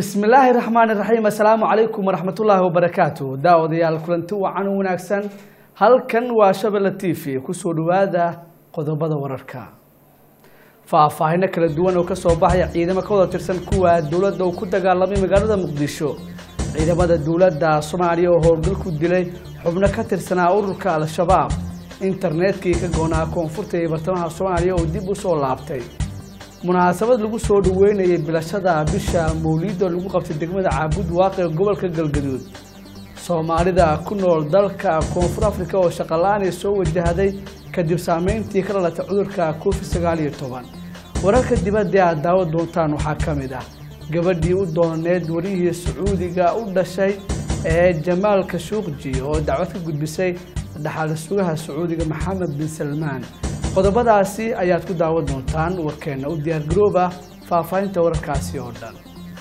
bismi illaahi raxmaani raxiim assalaamu calaykum waraxmatullaahi wabarakaatu daawadayaal kulanti wacan wanaagsan halkan waa shabelle t v kusoo dhawaada qodobada wararka faahfaahino kala duwan oo kasoo baxaya ciidamo ka wada tirsan kuwa dowladda uu ku dagaalamay magaalada muqdisho ciidamada dowladda soomaaliya oo howlgal ku dilay xubno ka tirsanaa ururka al-shabaab internetkii ka goonaa koonfurta iyo bartamaha soomaaliya oo dib u soo laabtay munaasabad lagu soo dhaweynayay bilashada bisha mawliida lagu qabtay degmada caabud waaqi ee gobolka galgaduud soomaalida ku nool dalka koonfur africa oo shaqala-aan soo wajahday kadib saameyntii ka dhalatay cudurka covid sagaal iyo toban wararka dibadda aad daawo doontaan waxaa ka mid ah gabadhii u dooneed warihii sacuudiga u dhashay ee jamaal kashuuqji oo dacwad ka gudbisay dhaxal sugaha sacuudiga maxamed bin salmaan qodobadaasi ayaad ku daawan doontaan warkeena u diyaargarooba faahfaahinta wararkaasi oo dhan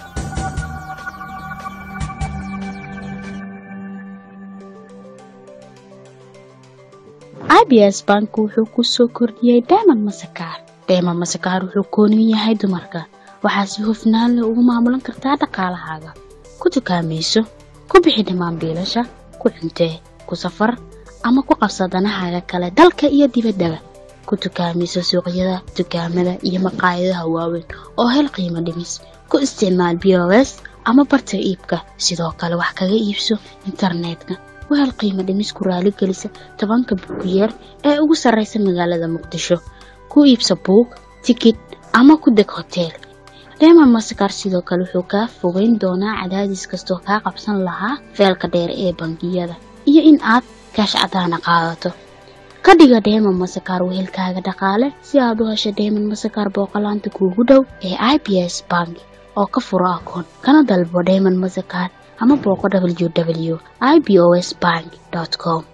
abs bank wuxuu ku soo kordhiyey dayman masakaar dayman masakaar wuxuu kooniyu yahay dumarka waxaa si hufnaan leh ugu maamulan kartaa dhaqaalahaaga ku dukaamayso ku bixi dhammaan biilasha ku cuntee ku safar ama ku qabsa danahaaga kale dalka iyo dibaddaba ku dukaamayso suuqyada dukaamada iyo maqaayadaha waaweyn oo hel qiimo dhimis ku isticmaal b o s ama barta iibka sidoo kale wax kaga iibso internetka u hel qiimo dhimis ku raaligelisa tobanka buugiyeer ee ugu sarraysa magaalada muqdisho ku iibso buug tikid ama ku deg hoteel deeman masakar sidoo kale wuxuu kaa fogeyn doonaa cadaadis kastoo kaa qabsan lahaa feelka dheer ee bangiyada iyo in aad kaash cadaana qaadato ka dhiga dheeman masakaar wehelkaaga dhaqaale si aad u hesho dheeman masakaar booqolaanta kuugu dhow ee i b s bank oo ka furo akoon kana dalbo dheeman masakaar ama booqo w w i b o s bank com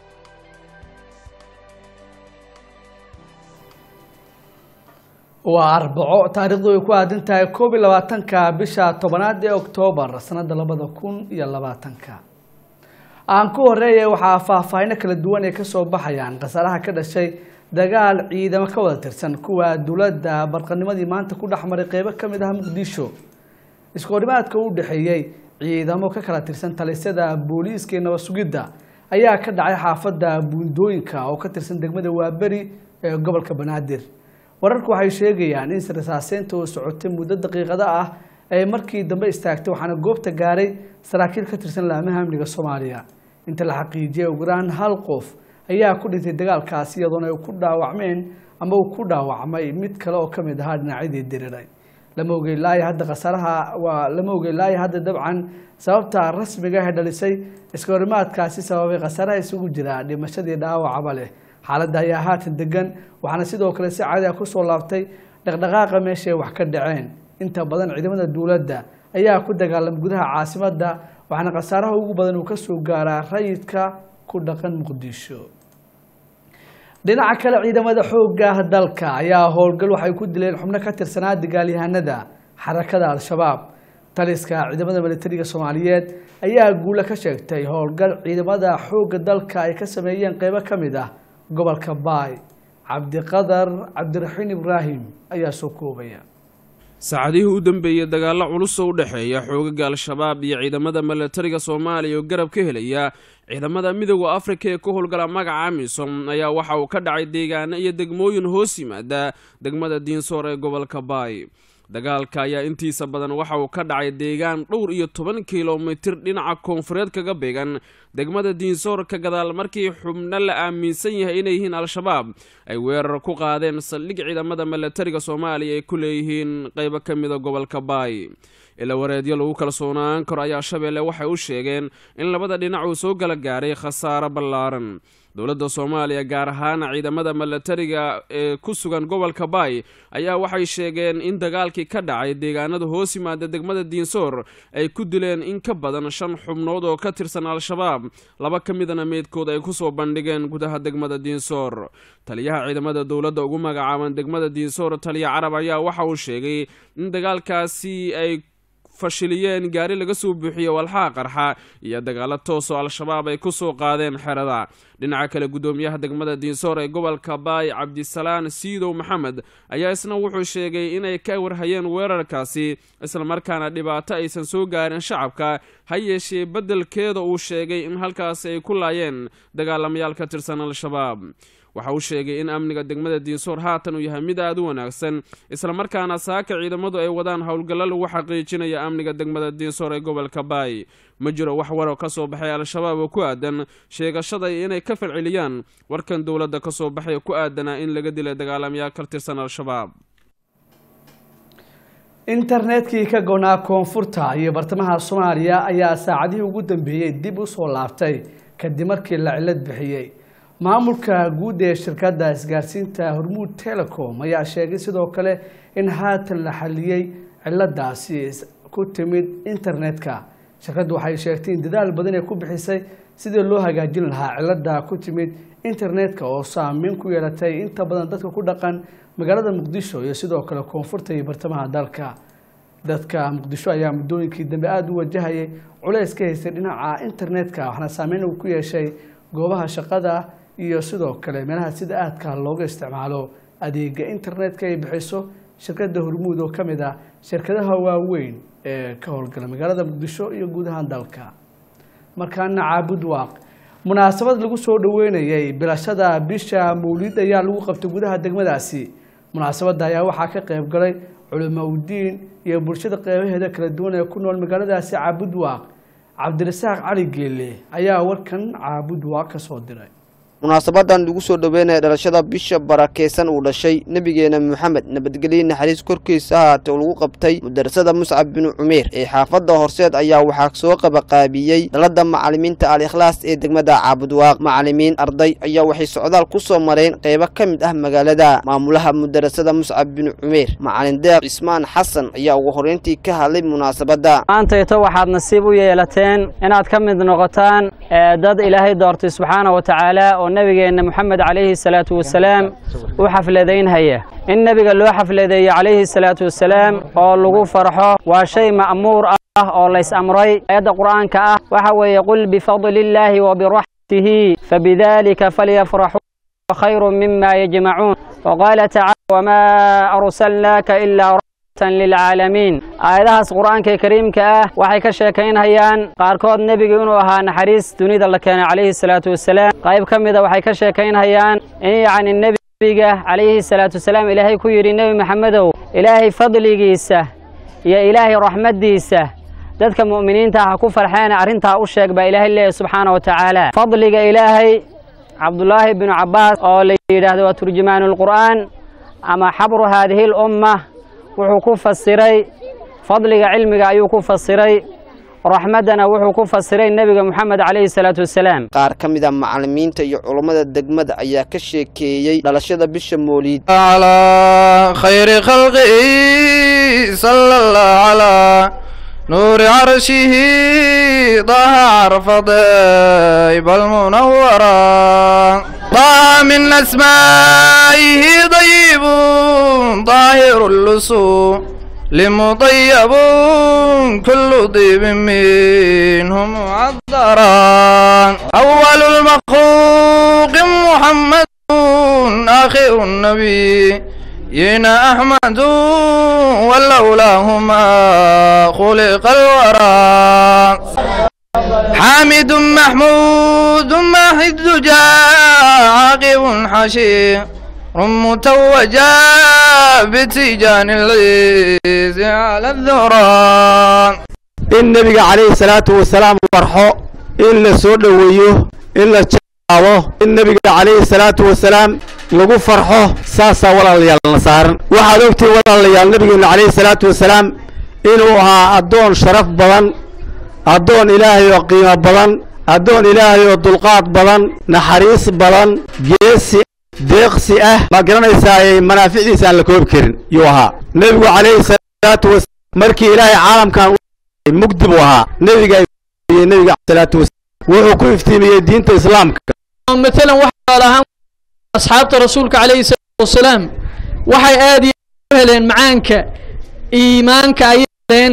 waa arbaco taariikhdu ay ku aadan tahay koob iyo labaatanka bisha tobanaad ee oktoobar sanada labada kun iyo labaatanka aan ku horeeya waxaa faahfaahino kala duwan ay kasoo baxayaan khasaaraha ka dhashay dagaal ciidamo ka wada tirsan kuwa dowladda barqanimadii maanta ku dhexmaray qeybo kamid ah muqdisho iskoorimaadka u dhexeeyey ciidamo ka kala tirsan talisyada booliiska iyo nabad sugidda ayaa ka dhacay xaafadda buundooyinka oo ka tirsan degmada waaberi ee gobolka banaadir wararku waxay sheegayaan in sirasaaseynta uu socotay muddo daqiiqada ah ay markii dambe istaagtay waxaana goobta gaaray saraakiil ka tirsan laamaha amniga soomaaliya inta la xaqiijiyay ugu yaraan hal qof ayaa ku dhintay dagaalkaasi iyadoona ay ku dhaawacmeen ama uu ku dhaawacmay mid kale oo kamid ahaa dhinacyadii diriray lama ogey laaya hadda khasaaraha waa lama ogey laaya hadda dabcan sababta rasmiga ah ee dhalisay iskahorimaadkaasi sababay khasaaraha isugu jira dhimashadii dhaawacaba leh xaaladda ayaa haatan degan waxaana sidoo kale si caadi ah kusoo laabtay dhaqdhaqaaqa meeshaay wax ka dhaceen inta badan ciidamada dowladda ayaa ku dagaalamay gudaha caasimadda waxaana khasaaraha ugu badan uu kasoo gaaraa rayidka ku dhaqan muqdisho dhinaca kale ciidamada xoogga dalka ayaa howlgal waxay ku dileen xubno ka tirsanaa dagaalyahanada xarakada al-shabaab taliska ciidamada militariga soomaaliyeed ayaa guulo ka sheegtay howlgal ciidamada xoogga dalka ay ka sameeyeen qeybo ka mid ah gobolka baay cabdiqadar cabdiraxiin ibraahim ayaa soo koobaya saacadihii u dambeeyey dagaallo culus oo u dhexeeya xoogaga al-shabaab iyo ciidamada milatariga soomaaliya oo garab ka helaya ciidamada midooda afrika ee ka howlgala magaca amisom ayaa waxa uu ka dhacay deegaano iyo degmooyin hoos yimaada degmada diinsoor ee gobolka baay dagaalka ayaa intiisa badan waxa uu ka dhacay deegaan dhowr iyo toban kilomitir dhinaca koonfureed kaga beegan degmada diinsoor ka gadaal markii xubno la aaminsan yahay inay yihiin al-shabaab ay weerar ku qaadeen saldhig ciidamada milatariga soomaaliya ay ku leeyihiin qeybo ka mida gobolka baay ila wareedyo lagu kalsoonaan karo ayaa shabeelle waxay u sheegeen in labada dhinac uu soo gala gaaray khasaaro ballaaran dowladda soomaaliya gaar ahaan ciidamada milatariga ee ku sugan gobolka baay ayaa waxay sheegeen in dagaalkii ka dhacay deegaanada hoos yimaada degmada diinsoor ay ku dileen in ka badan shan xubnood oo ka tirsan al-shabaab laba ka midana meydkood ay kusoo bandhigeen gudaha degmada diinsoor taliyaha ciidamada dowladda ugu magacaaban degmada diinsoor taliya carab ayaa waxa uu sheegay in dagaalkaasi ay fashiliyeen gaari laga soo buuxiyey walxaha qarxa iyo dagaalo toosoo al-shabaab ay ku soo qaadeen xerada dhinaca kale guddoomiyaha degmada diinsoor ee gobolka baay cabdisalaan siidow maxamed ayaa isna wuxuu sheegay inay ka warhayeen weerarkaasi islamarkaana dhibaato aysan soo gaarin shacabka ha yeeshee beddelkeeda uu sheegay in halkaasi ay ku laayeen dagaalamayaal ka tirsan al-shabaab waxa uu sheegay in amniga degmada diinsoor haatan uu yahay mid aada u wanaagsan islamarkaana saaka ciidamadu ay wadaan howlgallo lagu xaqiijinaya amniga degmada diinsoor ee gobolka baay ma jiro wax waro ka soo baxay al-shabaab oo ku aadan sheegashaday inay ka falceliyaan warkan dowladda ka soo baxay ku aadanaa in laga dilay dagaalamayaal ka tirsan al-shabaab internetkii ka goonaa koonfurta iyo bartamaha soomaaliya ayaa saacadihii ugu dambeeyey dib u soo laabtay kadib markii la cilad bixiyey maamulka guud ee shirkadda isgaarsiinta hormuud telecom ayaa sheegay sidoo kale in haatan la xaliyey ciladaasi ku timid internetka shirkaddu waxay sheegtay in dadaal badan ay ku bixisay sidii loo hagaajin lahaa cilada ku timid internetka oo saameyn ku yeelatay inta badan dadka ku dhaqan magaalada muqdisho iyo sidoo kale koonfurta iyo bartamaha dalka dadka muqdisho ayaa muddooyinkii dambe aada u wajahayay culeys ka haystay dhinaca internetka waxaana saameyn uu ku yeeshay goobaha shaqada iyo sidoo kale meelaha sida aadka looga isticmaalo adeega internetka ay bixiso shirkadda hormuud oo ka mid ah shirkadaha waaweyn ee ka howlgala magaalada muqdisho iyo guud ahaan dalka markaana caabud waaq munaasabad lagu soo dhaweynayay bilashada bisha mawlid ayaa lagu qabtay gudaha degmadaasi munaasabadda ayaa waxaa ka qayb galay culimo udiin iyo bulshada qeybaheeda kala duwan ee ku nool magaaladaasi caabud waaq cabdirasaaq cali geele ayaa warkan caabud waaq ka soo diray munaasabadan lagu soo dhoweynaya dhalashada bisha barakeysan uu dhashay nebigeena moxamed nabadgelye naxariis korkiisa ahaatee oo lagu qabtay mudarasada muscab binu cumeer ee xaafadda horseed ayaa waxaa soo qabaqaabiyey dhalada macalimiinta al-ikhlaas ee degmada caabudwaaq macalimiin arday ayaa waxay socdaal ku soo mareen qeybo ka mid ah magaalada maamulaha mudarasada muscab binu cumeer macalin deeq cismaan xasan ayaa ugu horreyntii ka hadlay munaasabadda maantayto waxaad nasiib u yeelateen inaad ka mid noqotaan dad ilaahay doortay subxaana wa tacaala oo nebigeenna moxamed calayhi salaatu wasalaam u xafladaynhaya in nebiga loo xafladeeyo calayhi salaatu wasalaam oo lagu farxo waa shay ma'muur ah oo lays amray aayadda qur'aanka ah waxa weeye qul bifadli illaahi wa biraxmatihi fabidalika falyafraxuu khayru mima yajmacuun waqaala tacala wamaa arsalnaaka ilaa lilcaalamiin aayadahaas qur'aanka kariimka ah waxay ka sheekaynhayaan qaarkood nebiga inuu ahaa naxariis dunida la keenay calayhi salaatu wasalaam qayb ka mida waxay ka sheekaynhayaan in yacni nebiga calayhi salaatu wasalaam ilaahay ku yidhi nebi maxamedow ilaahay fadligiisa iyo ilaahay raxmaddiisa dadka mu'miniinta ah ha ku farxeena arrintaa u sheeg baa ilaahay leeyahy subxaana wa tacaala fadliga ilaahay cabdulaahi binu cabbaas oo la yidhaahdo waa turjumaanu lqur'aan ama xabru haadihi lumma wuxuu ku fasiray fadliga cilmiga ayuu ku fasiray raxmaddana wuxuu ku fasiray nebiga moxamed calayhi salaatu wasalaam qaar ka mid a macalimiinta iyo culummada degmada ayaa ka sheekeeyey dhalashada bisha mooliid على خير خلقه صلى الله على نور عرشه طه عرف ضيب المنورة طه من أسمائه ضيب طاهر اللصوص لمطيب كل طيب منه معذرا أول المخلوق محمد آخر النبي ينا أحمد ولولاهما خلق الورى حامد محمود ماحد دجا عاقب حشير متوجا بتيجان العيز على الذرى in nebiga calayhi salaatu wasalaam farxo in la soo dhoweeyo in la jawaabo in nebiga calayhi salaatu wasalaam lagu farxo saasaa walaalayaal na saaran waxaad ogtihin walaalayaal nebigeenna calayhi salaatu wasalaam inuu ahaa addoon sharaf badan addoon ilaahay oo qiimo badan addoon ilaahay oo dulqaad badan naxariis badan geesi deeqsi ah ma garanaysaa manaaficdiisa aan la koobi karin yuu ahaa nebigu calayhi salaatu wasalaam markii ilaahay caalamkan mugdi buu ahaa nebiga nebiga salaatu wasalaam wuxuu ku iftiimiyey diinta islaamka مثلا waxaa ahaan asxaabta rasuulka calayhi salaatu wasalaam waxay aad iyo u heleen macaanka iimaanka ay heleen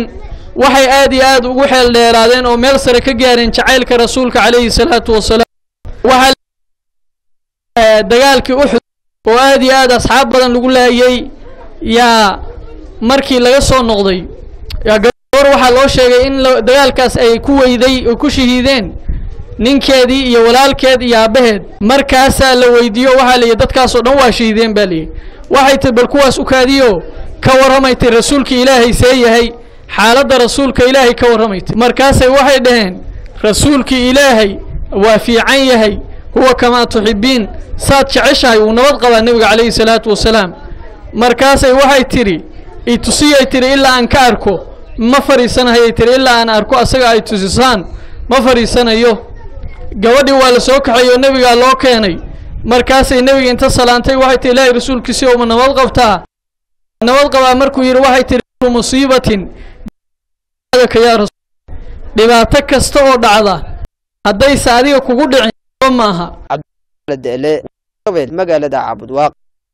waxay aad iyo aad ugu xeel dheeraadeen oo meel sare ka gaareen jacaylka rasuulka calayhi salaatu wasalaam waxaa eh, dagaalkii uxud oo aad iyo aad asxaab badan lagu laayay yaa markii laga soo noqday yaa gabar waxaa loo sheegay in la- dagaalkaas ay ku weyday oo ku shahiideen ninkeedii iyo walaalkeed iyo aabbaheed markaasaa la weydiiyo waxaa la yidhi dadkaasoo dhan waa shahiideen baa layidhi waxay tihi bal kuwaas u kaadiyo ka warramay tihi rasuulka ilaahay see yahay xaaladda rasuulka ilaahay ka warramay tihi markaasay waxay dhaheen rasuulkii ilaahay waa fiican yahay huwa kamaa tuxibbiin saad jeceshahay wuu nabad qabaa nebiga calayhi salaatu wasalaam markaasay waxay tidhi itusiyay tidhi ilaa aan ka arko ma fadhiisanahayay tidhi ilaa aan arko asaga ay tusisaan ma fadhiisanayo gabadhii waa la soo kaxeeyey oo nebigaa loo keenay markaasay nebiga inta salaantay waxay tihi ilaahay rasuulkiisi uma nabad qabtaa nabad qabaa markuu yidhi waxay tihi "Kullu musiibatin ka yaa rasuul dhibaato kasta oo dhacda haddayse adiga kugu dhicin ba maaha dele gabeel magaalada cabudwaaq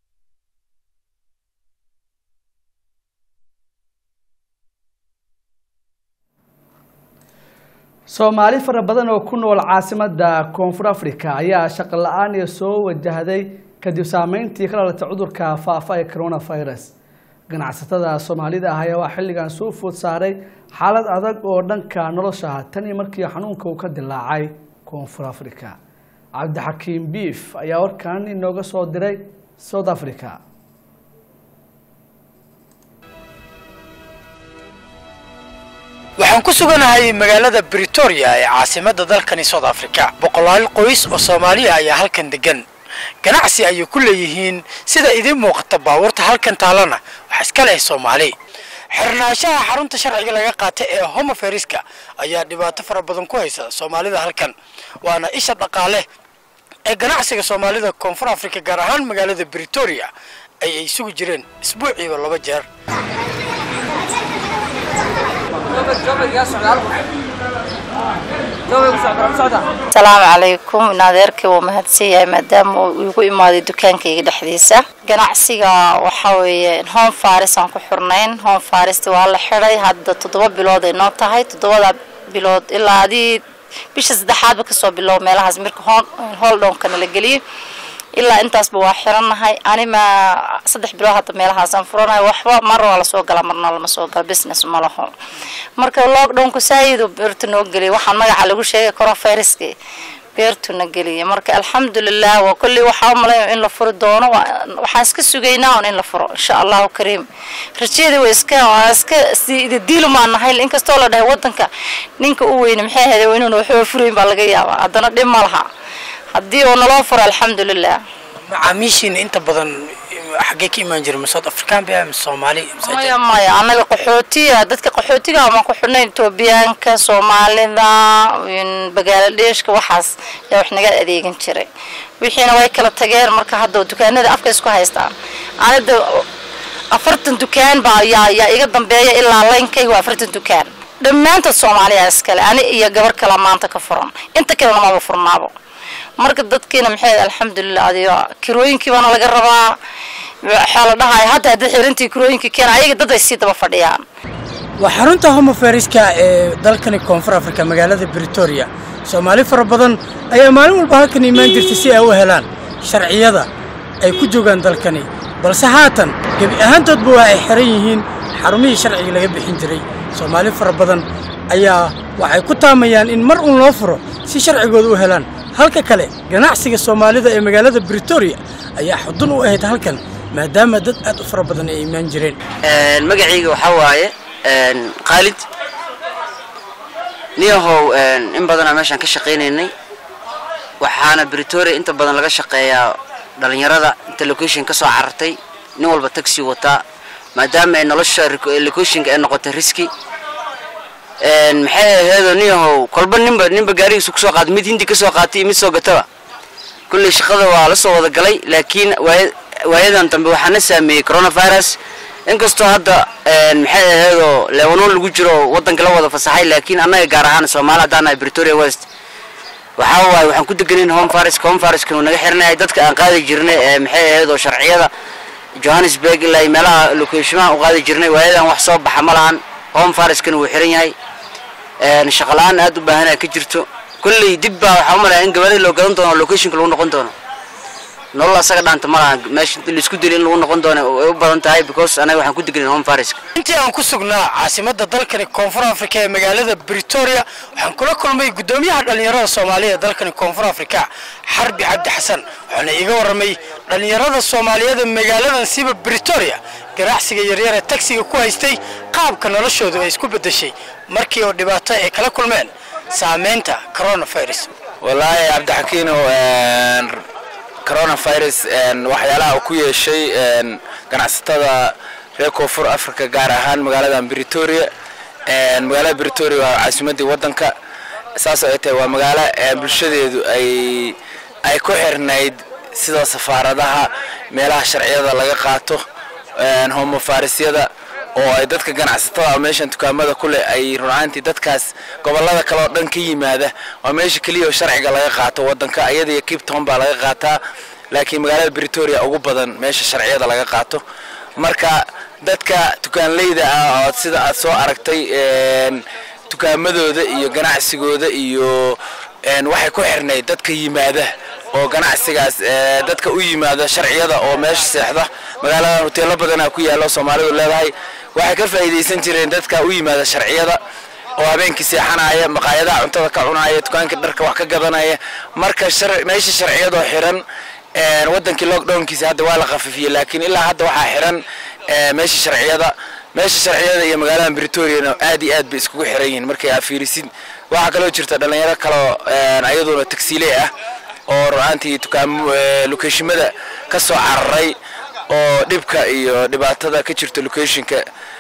soomaali fara badan oo ku nool caasimada koonfur africa ayaa shaqo la-aan iyo soo wajahday kadib saameyntii ka dhalatay cudurka faafa ee coronavirus ganacsatada soomaalida ah ayaa waa xilligan soo food saaray xaalad adag oo dhanka nolosha ah tan iyo markii xanuunka uu ka dilaacay koonfur africa cabdixakiim biif ayaa warkan inooga soo diray south africa waxaan ku suganahay magaalada britoria ee caasimadda dalkani south africa boqolaal qoys oo soomaaliya ayaa halkan degan ganacsi ayay ku leeyihiin sida idiin muuqata baabuurta halkan taalana waxaa iska leh soomaali xirnaanshaha xarunta sharciga laga qaatay ee homoferiska ayaa dhibaato fara badan ku haysa soomaalida halkan waana isha dhaqaale ee ganacsiga soomaalida koonfur africa gaar ahaan magaalada britoria ay ay sugi jireen isbuuciiba laba jeer asalaamu calaykum in adeerkii wuu mahadsan yahay maadaama uu igu imaaday dukaankayga dhexdiisa ganacsiga waxaa weeye home faris aan ku xurnayn home farist waa la xidhay hadda toddoba bilood ay noo tahay toddobada bilood ilaa adii bisha saddexaadba kasoo bilow meelahaas marka holdhownkana la geliyay ilaa intaasba waa xirannahay anima saddex bilood hadda meelahaasaan furanahay waxba mar waa lasoo gala marna lama soo gala business ma laho marka lockdownku saayidu beertu noo geliyay waxaan magaca lagu sheegay coronaviruski beertuna geliyay marka alxamdulilah waa kolley waxaa u malaynaya in la furi doono waa- waxaan iska sugaynaa un in la furo insha allahu kariim rajada waa iska waa iska diilu maan nahay inkastoo la dhahay wadanka ninka u weyne maxay ahayd inuuna waxba furayn baa laga yaabaa haddana dhib ma laha haddii uu naloo furo alxamdulilah macaamiishiina inta badan xaggee ka imaan jira ma south african ba mise soomaali mise maya maya annaga qaxootiya dadka qaxootiga ama ku xidhnay etoobiyaanka soomaalida in bangaaladheeshka waxaas yaa wax naga adeegan jiray wixiina way kala tageen marka hadda dukaanada afka isku haystaan anida afartan dukaan baa yaa yaa iga dambeeya ilaa laynkayga waa afartan dukaan dhammaantood soomaaliya iskale ani iyo gabar kale maanta ka furan inta kalena maba furnaabo marka dadkiina maxay alxamdulilah adigo kirooyinkii baana laga rabaa waxaa la dhahay hadda haddii xirintii kirooyinkii keena ayaga dad ay sii daba fadhiyaan waa xarunta homoferiska ee dalkani koonfur africa magaalada britoria soomaali fara badan ayaa maalin walba halkan imaan jirtay si ay u helaan sharciyada ay ku joogaan dalkani balse haatan gebi ahaantoodba waa ay xiran yihiin xarumihii sharciga laga bixin jiray soomaali fara badan ayaa waxay ku taamayaan in mar uun loo furo si sharcigooda u helaan halka kale ganacsiga soomaalida ee magaalada britoria ayaa xudun u ahayd halkan maadaama dad aad u fara badan ay imaan jireen magacayga waxaa waaye khaalid niyahow in badanaa meeshaan ka shaqaynaynay waxaana britoria inta badan laga shaqeeyaa dhalinyarada inta location ka soo carartay nin walba taxi wataa maadaama ay nolosha locationka ay noqotay riski maxay aheedo niyahow kolba ninba ninba gaarigiisa kusoo qaatay mid hindi kasoo qaatay iyo mid soo gataba kulley shaqada waa la soo wada galay laakiin waaya- waayadan dambe waxaana saameeyey coronavirus inkastoo hadda maxay aheedoo lebanon lagu jiro wadanka la wada fasaxay laakiin annaga gaar ahaan soomaali haddaan nahay britoria west waxaa waaye waxaan ku deganayn home farisk home fariskanu naga xirinahay dadka aan qaadi jirnay ee maxay aheedoo sharciyada johannesburg ilaa iyo meelaha locationaha u qaadi jirnay waayadan wax soo baxa ma lahan home fariskana wuu xiran yahay shaqala-aan aad u baahanaa ka jirto kolley dib baa waxaa u malaya in gabaadii loo gadan doono locationka lagu noqon doono nolol asaga dhaanta ma laha meesha laisku dili in lagu noqon doono ay u badan tahay because anaga waxaan ku deganin home fariska intii aan ku sugnaa caasimadda dalkani koonfur afrika ee magaalada britoria waxaan kula kulmay guddoomiyaha dhallinyarada soomaaliya ee dalkani koonfur afrika xarbi cabdi xasan waxaana iiga warramay dhallinyarada soomaaliyeed ee magaaladan siba britoria ganacsiga yaryar ee tagsiga ku haystay qaabka noloshoodu ay isku beddeshay markii oo dhibaato ay kala kulmeen saameynta coronavirus wallaahi cabdixakiinow coronavirus waxyaalaha uu ku yeeshay ganacsatada reer koonfur africa gaar ahaan magaaladan britoria magaalada britoria waa caasimadii waddanka saasoo ay tahay waa magaalo bulshadeedu ay ay ku xirnayd sida safaaradaha meelaha sharciyada laga qaato homofarisyada oo ay dadka ganacsatada meeshan dukaamada ku leh ay runaantii dadkaas gobolada kale oo dhan ka yimaada waa meesha keliya oo sharciga laga qaato waddanka iyada iyo cape town baa laga qaataa laakiin magaalada britoria ugu badan meesha sharciyada laga qaato marka dadka dukaanleyda ah oo sida aad soo aragtay dukaamadooda iyo ganacsigooda iyo waxay ku xirnayd dadka yimaada oo ganacsigaas dadka u yimaada sharciyada oo meesha seexda magaaladan hoteelo badanaa ku yaalo soomaalidu leedahay waxay ka faa'iidaysan jireen dadka u yimaada sharciyada oo habeenkii seexanaya maqaayadaha cuntada ka cunaya dukaankii dharka wax ka gadanaya marka meesha sharciyadoo xiran wadankii lockdownkiisa hadda waa la khafifiyey laakiin ilaa hadda waxaa xiran meesha sharciyada meesha sharciyada iyo magaaladan britoriana aad iyo aad bay iskugu xiran yihiin markay aa fiirisid waxaa kaloo jirta dhalinyaro kaloo ayaduna tagsiile ah oo ru'aantii dukaamo locationmada ka soo cararay oo dhibka iyo dhibaatada ka jirta locationka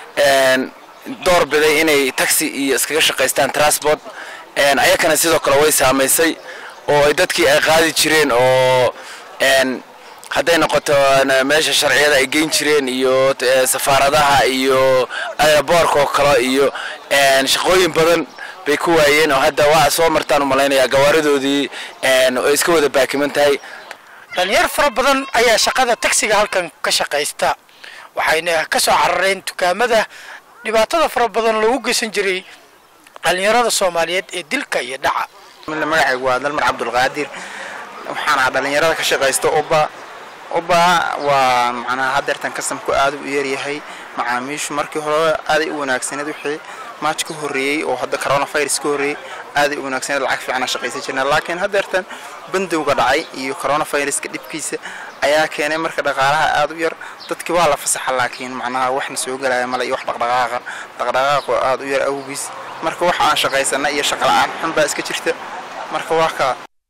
door biday inay taxi iyo iskaga shaqaystaan transport ayakana sidoo kale way saamaysay oo ay dadkii ay qaadi jireen oo hadday noqoto meesha sharciyada ay geyn jireen iyo safaaradaha iyo aeroboorka oo kale iyo shaqooyin badan bay ku waayeen oo hadda waa soo martaan u malaynayaa gawaaridoodii oo iska wada baakiman tahay dhalinyar fara badan ayaa shaqada tagsiga halkan ka shaqaysta waxayna ka soo carareen dukaamada dhibaatada fara badan loogu geysan jiray dhalinyarada soomaaliyeed ee dilka iyo dhaca magacaygu waa dalmar cabdulqaadir waxaan ahaa dhalinyarada ka shaqaysta uba uba waa macnaha hadeertan kasamku aad u yaryahay macaamiishu markii hore aaday u wanaagsaneed wixii maaj ka horreeyey oo hadda coronavirus ka horreeyey aaday u wanaagsaneed lacag fiicana shaqaysan jirna laakiin hadeertan bandowga dhacay iyo coronaviruska dhibkiisa ayaa keenay marka dhaqaalaha aad u yar dadkii waa la fasaxa laakiin macnaha waxna soo gelaya male iyo wax dhaqdhaqaaqa dhaqdhaqaaqo aad u yar awgiis marka waxa aan shaqaysana iyo shaqala-aan xun baa iska jirta marka waa kaa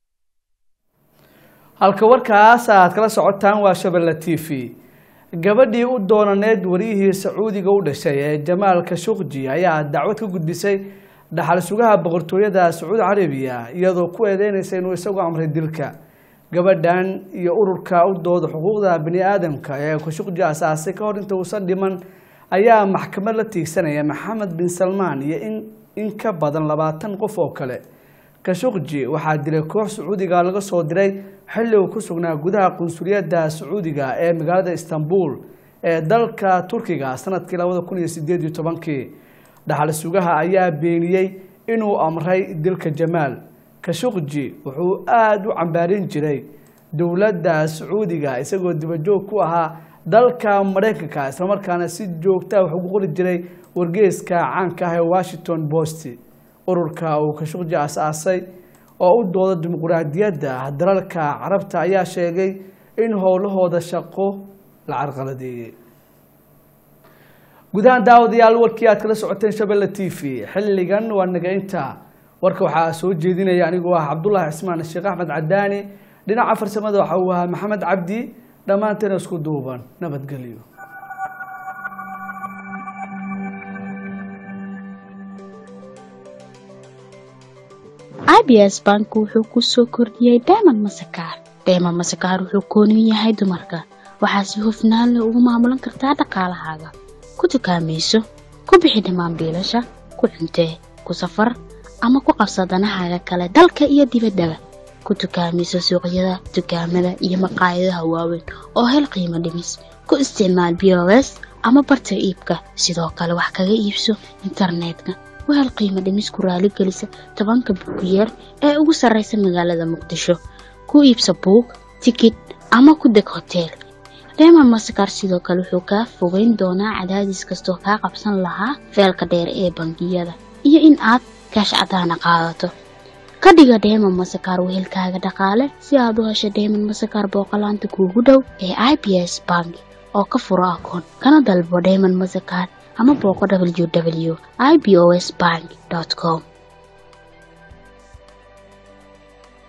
halka warkaas aad kala socotaan waa shabelle t v gabadhii u doonaneed wariyihii sacuudiga u dhashay ee jamaal kashuqji ayaa dacwad ka gudbisay dhaxal sugaha boqortooyada sacuudi carabiya iyadoo ku eedeynaysa inuu isagu amray dilka gabadhan iyo ururka u dooda xuquuqda bani aadamka ee kashuqji asaasay ka hor inta uusan dhiman ayaa maxkamad la tiigsanaya maxamed bin salmaan iyo in in ka badan labaatan qof oo kale kashuqji waxaa dilay koox sacuudiga laga soo diray xilli uu ku sugnaa gudaha qunsuliyadda sacuudiga ee magaalada istanbul ee dalka turkiga sanadkii labada kun iyo sideed iyo tobankii dhaxal sugaha ayaa beeniyey inuu amray dilka jamaal kashuqji wuxuu aada u cambaarin jiray dowladda sacuudiga isagoo dibajoog ku ahaa dalka maraykanka islamarkaana si joogtaa wax ugu qori jiray wargeeska caanka ah ee washington post ururka uu kashuqji as-aasay oo u dooda dimuquraadiyadda dalalka carabta ayaa sheegay in howlahooda shaqo la carqaladeeyey gudahaan daawadayaal warkii aad kala socoteen shabelle t v xilligan waa naga-inta warka waxaa soo jeedinaya anigoo ah cabdullaahi cismaan sheekh axmed cadaani dhinaca farsamada waxa uu ahaa maxamed cabdi dhammaanteena isku duuban nabadgelyo abs bank wuxuu ku soo kordhiyey dayman masakaar dayman masakaar wuxuu kooniyu yahay dumarka waxaa si hufnaan leh ugu maamulan kartaa dhaqaalahaaga ku dukaamayso ku bixi dhammaan biilasha ku cuntee ku safar ama ku qabsa danahaaga kale dalka iyo dibaddaba ku dukaamayso suuqyada dukaamada iyo maqaayadaha waaweyn oo hel qiimo dhimis ku isticmaal b o s ama barta iibka sidoo kale wax kaga iibso internetka wahel qiimo dhimis ku raaligelisa tobanka buugiyeer ee ugu sarreysa magaalada muqdisho ku iibsa buug tikid ama ku deg hoteel reemon masakar sidoo kale wuxuu kaa fogeyn doonaa cadaadis kastoo kaa qabsan lahaa feelka dheer ee bangiyada iyo in aad kaash cadaana qaadato ka dhiga dheeman masakaar wehelkaaga dhaqaale si aad u hesho dheeman masakaar booqolaanta kuugu dhow ee i b s bank oo ka furo akoon kana dalbo dheeman masakaar ama booqo w w i b o s bank com